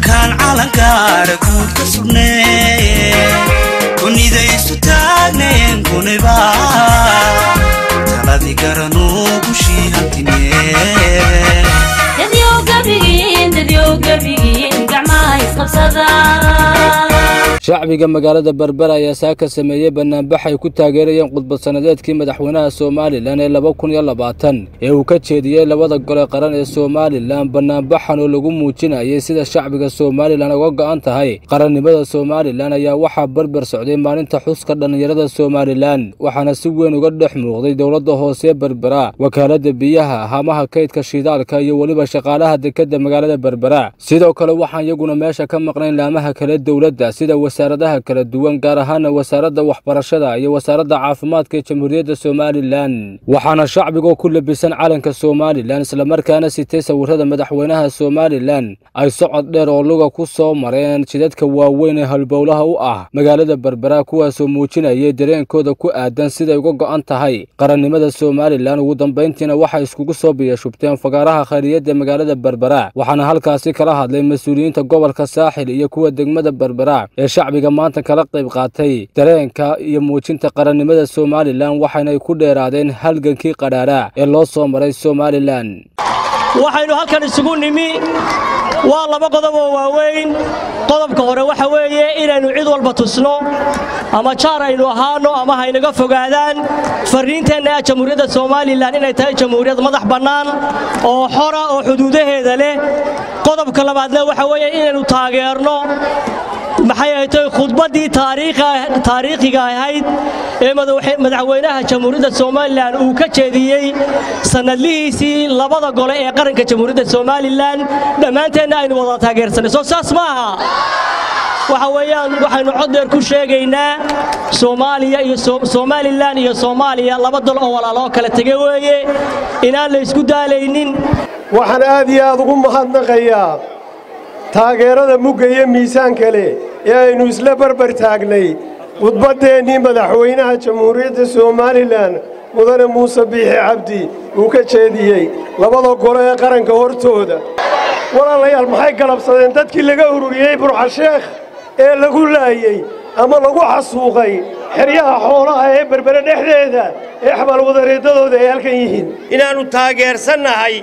markaan calankaara guud ka sugnee kunidaysu taagneen kuniba taladii garanuu gushii hantinee shacbiga magaalada berber ayaa saaka sameeyey banaanbax ay ku taageerayeen khudbad sannadeedkii madaxweynaha somalilan ee laba kun iyo labaatan ee uu ka jeediyey labada gole qaran ee somalilan banaanbaxan oo lagu muujinayay sida shacbiga somalilan uga go'an tahay qarannimada somalilan ayaa waxaa berber socday maalinta xuska dhallinyarada somalilan waxaana si weyn uga dhex muuqday dowladda hoose berbera wakaaladda biyaha hamaha kaydka shidaalka iyo weliba shaqaalaha dekedda magaalada berbera sidoo kale waxaan iyaguna meesha ka maqnayn laamaha kale dowladda sida wasaaradaha kala duwan gaar ahaana wasaaradda waxbarashada iyo wasaaradda caafimaadka ee jamhuuriyadda somalilan waxaana shacbigoo ku labisan calanka somalilan islamarkaana sitay sawirrada madaxweynaha somalilan ay socod dheer oo luga ku soo mareen jidadka waaweyn ee halbowlaha u ah magaalada berbera kuwaasoo muujinayay dareenkooda ku aadan siday uga go'an tahay qarannimada somalilan ugu dambayntiina waxay iskugu soo biyashubteen fagaaraha khayriyadda magaalada berbera waxaana halkaasi kala hadlay mas-uuliyiinta gobolka saaxil iyo kuwa degmada berbera ee shacbiga maanta kala qayb qaatay dareenka iyo muujinta qarannimada somalilan waxaynay ku dheeraadeen halgankii qadhaadha ee loo soo maray somalilan waxaynu halkan isugu nimi waa laba qodob oo waaweyn qodobka hore waxa weeye inaynu cid walba tusno ama jaar aynu ahaano ama haynaga fogaadaan farriinteenna jamhuuriyadda somalilan inay tahay jamhuuriyad madax bannaan oo xora oo xuduudaheeda leh qodobka labaadna waxa weeye inaynu taageerno maxay ahaytay khudbaddii taariikhiga ahayd ee madaxweynaha jamhuuriyadda somalilan uu ka jeediyey sannadlihiisii labada gole ee qaranka jamhuuriyadda somalilan dhammaanteenna aynu wada taageersanay soo saas ma aha waxa weeyaan waxaynu cod dheer ku sheegaynaa soomaaliya iyo somalilan iyo soomaaliya laba dal oo walaaloo kala tege weeye inaan la ysku daalaynin waxaan aad iyo aad ugu mahadnaqayaa taageerada mugga iyo miisaanka leh ee aynu isla barbar taagnay khudbaddeenii madaxweynaha jamhuuriyadda somalilan mudane muuse biixi cabdi uu ka jeediyey labada gole ee qaranka hortooda walaalayaal maxay galabsadeen dadkii laga ururiyey burxasheekh ee lagu laayey ama lagu xasuuqay xeryaha xoolaha ee berbere dhexdeeda ee xabaalwadareeddadooda ay halkan yihiin inaannu taageersannahay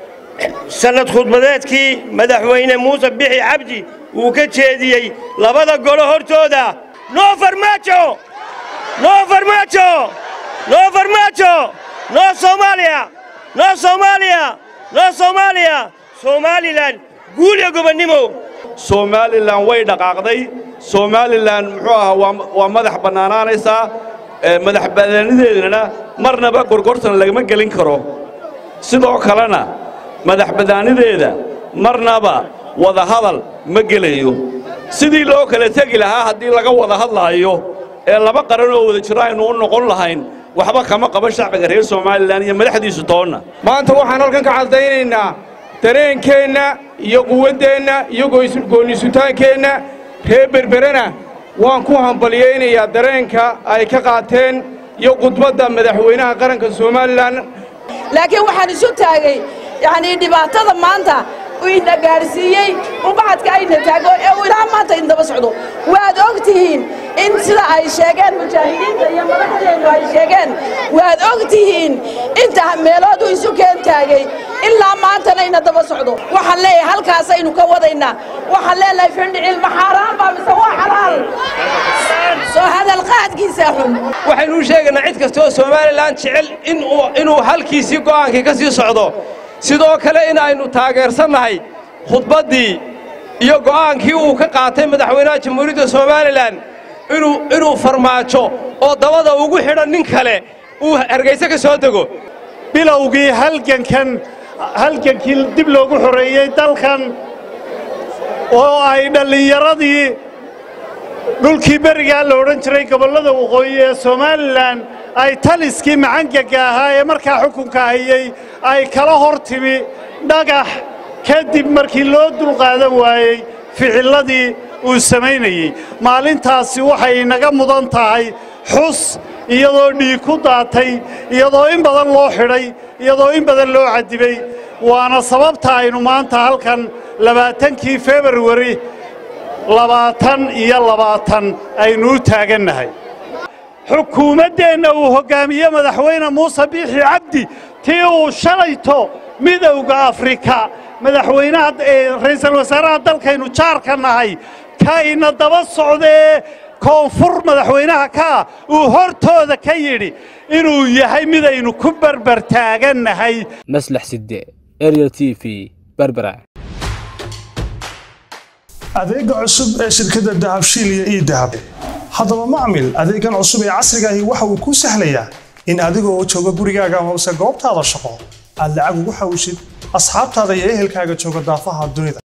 sannad khudbadeedkii madaxweyne muuse bixi cabdi uu ka jeediyey labada golo hortooda noo farmaajo noo farmaajo noo farmaajo noo soomaaliya noo soomaaliya noo soomaaliya somalilan guul iyo gobonnimo somalilan way dhaqaaqday somalilan muxuu ahaa waa madax bannaanaanaysaa madax banaanideedana marnaba gorgortan lagama gelin karo sidoo kalena madax badaanideeda marnaba wadahadal ma gelayo sidii loo kala tegi lahaa haddii laga wada hadlaayo ee laba qaran oo wada jiro aynu u noqon lahayn waxba kama qaba shacbiga reer somalilan iyo madaxdiisu toonna maanta waxaan halkan ka caddaynaynaa dareenkeenna iyo quwaddeenna iyo goonnisutaankeenna reer berberena waan ku hambalyaynayaa dareenka ay ka qaateen iyo khudbadda madaxweynaha qaranka somalilan laakiin waxaan isu taagay yacnii dhibaatada maanta uu ina gaadhsiiyey ubacadka ayna taago ee uu ilaa maanta indaba socdo waad og tihiin in sida ay sheegeen mujaahidiinta iyo madaxdeennu ay sheegeen waad og tihiin inta meelood uu isu keen taagay ilaa maantana ina daba socdo waxaan leeyahay halkaasaynu ka wadaynaa waxaan leenahay findhicil ma xaaraan baa mise waa xalaal soo hadal qaadkiisa xun waxaynu u sheegaynaa cid kasta oo somalilan jecel inuu halkiisii go'aankii ka sii socdo sidoo kale in aynu taageersannahay khudbaddii iyo go'aankii uu ka qaatay madaxweynaha jamhuuriyadda somalilan inuu farmaajo oo dabada ugu xidhan nin kale uu hargayse ka soo dego bilowgii halgankan halgankii dib loogu xoreeyey dalkan oo ay dhallinyaradii dhulkii berigaa la odhan jiray gobollada waqooyi ee somalilan ay taliskii macangaga ahaa ee markaa xukunka hayey ay kala hor timi dhagax kadib markii loo dulqaadan waayey ficilladii uu samaynayey maalintaasi waxay inaga mudan tahay xus iyadoo dhiig ku daatay iyadoo in badan loo xidhay iyadoo in badan loo cadibay waana sababta aynu maanta halkan labaatankii februari labaatan iyo labaatan aynu u taagannahay xukuumaddeenna uu hoggaamiye madaxweyne muuse biixi cabdi tii uu shalayto midowda afrika madaxweynaha ra'iisul wasaaraha dalkaynu jaarka nahay ka ina daba socdee koonfur madaxweynaha kaa uu hortooda ka yidhi inuu yahay midaynu ku berber taagannahay maslax sidde ariel t v berbera adeega cusub ee shirkadda dahabshiil iyo ii dahab haddaba macmil adeegan cusub ee casrigaahi waxa uu kuu sahlayaa in adigoo jooga gurigaaga amase goobtaada shaqo aad lacag ugu xawishid asxaabtaada iyo ehelkaaga jooga daafaha dunida